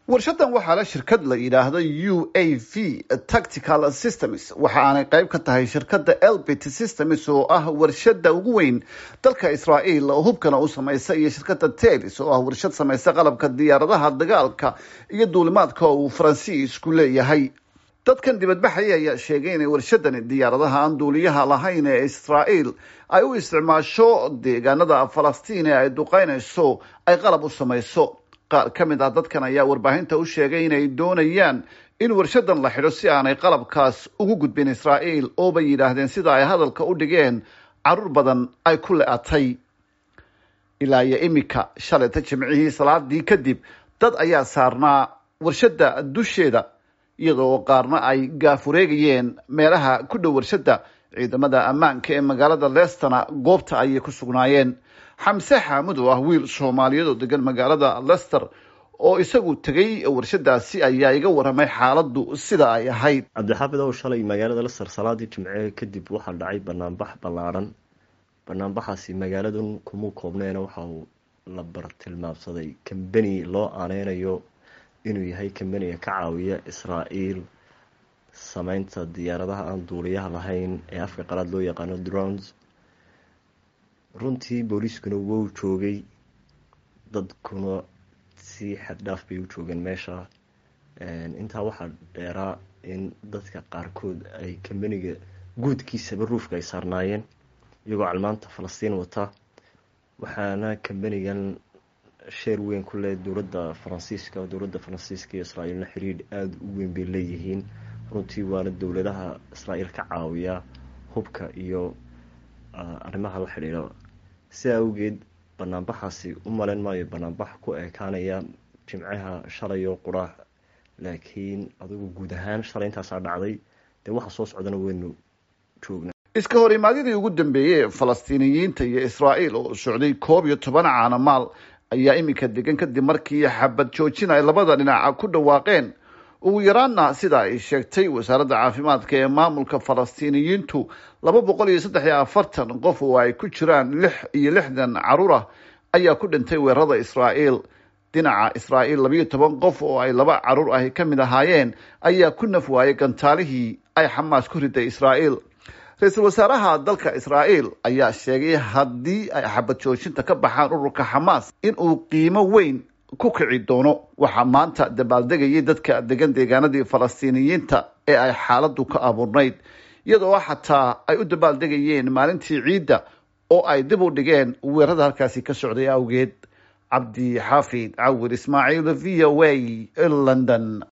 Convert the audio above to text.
warshadan waxaa la shirkad la yidhaahdo u a v tactical systems waxa aanay qayb ka tahay shirkadda elbit systems oo ah warshada ugu weyn dalka israa'iil oo hubkana u samaysa iyo shirkadda telis oo ah warshad samaysa qalabka diyaaradaha dagaalka iyo duulimaadka oo uu faransiisku leeyahay dadkan dibadbaxaya ayaa sheegay inay warshadani diyaaradaha aan duuliyaha lahayn ee israa'iil ay u isticmaasho deegaanada falastiin ee ay duqeynayso ay qalab u samayso qaar ka mid ah dadkan ayaa warbaahinta u sheegay inay doonayaan in warshadan la xidho si aanay qalabkaas ugu gudbin israa'iil oo bay yidhaahdeen sida ay hadalka u dhigeen caruur badan ay ku le-atay ilaa iyo imika shalayta jimcihii salaadii kadib dad ayaa saarnaa warshadda dusheeda iyadoo qaarna ay gaafureegayeen meelaha ku dhow warshadda ciidamada ammaanka ee magaalada leestana goobta ayay ku sugnaayeen xamse xaamud oo ah wiil soomaaliyeed oo degan magaalada lester oo isagu tegay warshadaasi ayaa iga waramay xaaladdu sida ay ahayd cabdixaafid ow shalay magaalada lester salaadii jimce kadib waxaa dhacay banaanbax ballaadhan banaanbaxaasi magaaladan kuma koobneena waxa uu la bartilmaamsaday kambeni loo aaneynayo inuu yahay kambeniga ka caawiya israa'iil sameynta diyaaradaha aan duuliyaha lahayn ee afka qalaad loo yaqaano drones runtii booliiskuna wou joogay dadkuna si xaddhaaf bay u joogeen meesha intaa waxaa dheeraa in dadka qaarkood ay kambeniga guudkiisaba ruufka ay saarnaayeen iyagoo calmaanta falastiin wata waxaana kambenigan sheer weyn ku leh dowladda faransiiska dowladda faransiiska iyo israa'iilna xiriir aada u weyn bay leeyihiin runtii waana dowladaha israa'iil ka caawiya hubka iyo arrimaha la xidhiidha sidaa awgeed banaanbaxaasi u maleyn maayo banaanbax ku ekaanaya jimcaha shalay oo quraac laakiin adigu guud ahaan shalay intaasaa dhacday dee waxa soo socdana weynu joognaa iska hor imaadyadii ugu dambeeyey falastiiniyiinta iyo israa'iil oo socday koob iyo toban caanamaal ayaa iminka degan kadib markii xabad joojin ay labada dhinaca ku dhawaaqeen ugu yaraanna sida ay sheegtay wasaaradda caafimaadka ee maamulka falastiiniyiintu laba boqol iyo saddex iyo afartan qof oo ay ku jiraan lix iyo lixdan caruur ah ayaa ku dhintay weerarada israa'iil dhinaca israa'iil labayo toban qof oo ay laba caruur ahi ka mid ahaayeen ayaa ku naf waayay gantaalihii ay xamaas ku riday israa'iil ra-iisul wasaaraha dalka israa'iil ayaa sheegay haddii ay xabad joojinta ka baxaan ururka xamaas in uu qiimo weyn ku kici doono waxaa maanta dabaaldegayay dadka degan deegaanadii falastiiniyiinta ee ay xaaladdu ka abuurnayd iyadoo xataa ay u dabaaldegayeen maalintii ciidda oo ay dib u dhigeen weerarada halkaasi ka socday awgeed cabdi xaafid cawir ismaaciil v o a london